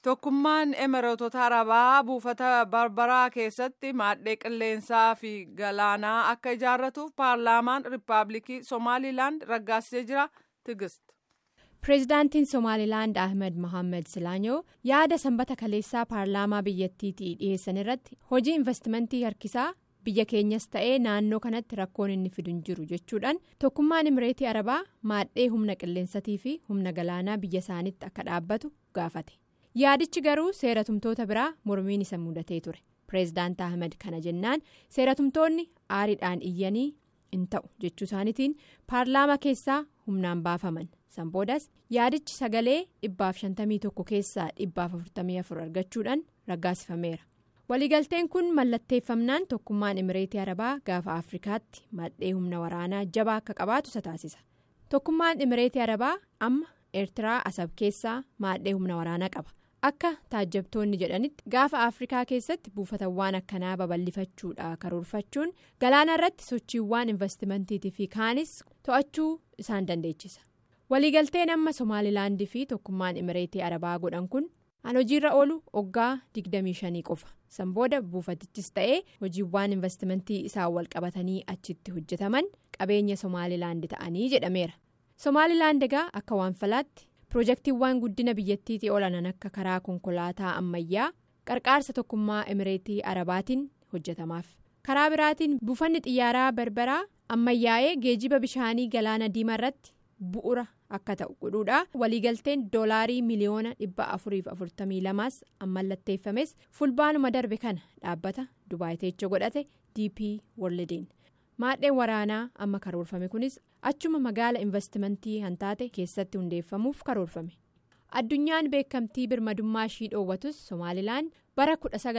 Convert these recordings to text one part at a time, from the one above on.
Tokkummaan Emireetota Arabaa buufata Barbaraa keessatti maadhee qilleensaa fi galaanaa akka ijaarratuuf paarlaamaan Rippaabilikii Somaaliilaand raggaasisee jira. Tigist. Pireezidaantiin Somaaliilaand Ahmed Mohaammed Silaanyoo yaada sanbata kaleessaa paarlaamaa biyyattiitii dhiyeessan irratti hojii investimentii harkisaa biyya keenyas ta'ee naannoo kanatti rakkoon inni fidu hin jiru jechuudhaan tokkummaan Imireetii Arabaa maadhee humna qilleensatii fi humna galaanaa biyya isaaniitti akka dhaabbatu gaafate. yaadichi garuu seeratumtoota biraa mormiin isa mudatee ture pireezidaant ahmed kana jennaan seeratumtoonni aariidhaan iyyanii hin ta'u jechuu isaaniitiin paarlaamaa keessaa humnaan baafaman san boodas yaadichi sagalee dhibbaaf shantamii tokko keessaa dhibbaaf afurtamii afur argachuudhaan raggaasifameera waliigalteen kun mallatteeffamnaan tokkummaan imireetii arabaa gaafa afrikaatti maadhee humna waraanaa jabaa akka qabaatu isa taasisa tokkummaan imireetii arabaa amma eertiraa asab keessaa maadhee humna waraanaa qaba. akka taajjabtoonni jedhanitti gaafa afrikaa keessatti buufatawwan akkanaa babal'ifachuudha karoorfachuun galaana irratti sochiiwwan investimentiitii fi kaanis to'achuu isaan dandeechisa waliigalteen amma somaalilaandii fi tokkummaan imireetii arabaa godhan kun an hojiirra oolu oggaa 25 qofa san booda buufatichis ta'ee hojiiwwan investimentii isaan walqabatanii achitti hojjetaman qabeenya somaalilaandi ta'anii jedhameera somaalilaand egaa akka waanfalaatti. pirojektiiwwan guddina biyyattiitii olanan akka karaa konkolaataa ammayyaa qarqaarsa tokkummaa imireetii arabaatiin hojjetamaaf karaa biraatiin buufanni xiyyaaraa barbaraa ammayyaa'ee geejiba bishaanii galaana diimaa irratti bu'ura akka ta'u godhuudha waliigalteen doolaarii miliyoona dhibba afuriif afurtamii lamaas ammallatteeffames fulbaanuma darbe kana dhaabbata dubaayiteecha godhate dp worldiin. maadheen waraanaa amma karoorfame kunis achuma magaala investimentii hantaate keessatti hundeeffamuuf karoorfame addunyaan beekamtii birmadummaa ishii dhoowwatus somaalilaan bara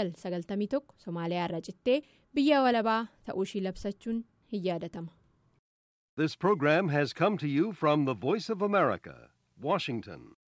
1991 somaaliyaa irra cittee biyya walabaa ta'uu ishii labsachuun hin yaadatama. This program has come to you from the Voice of America, Washington.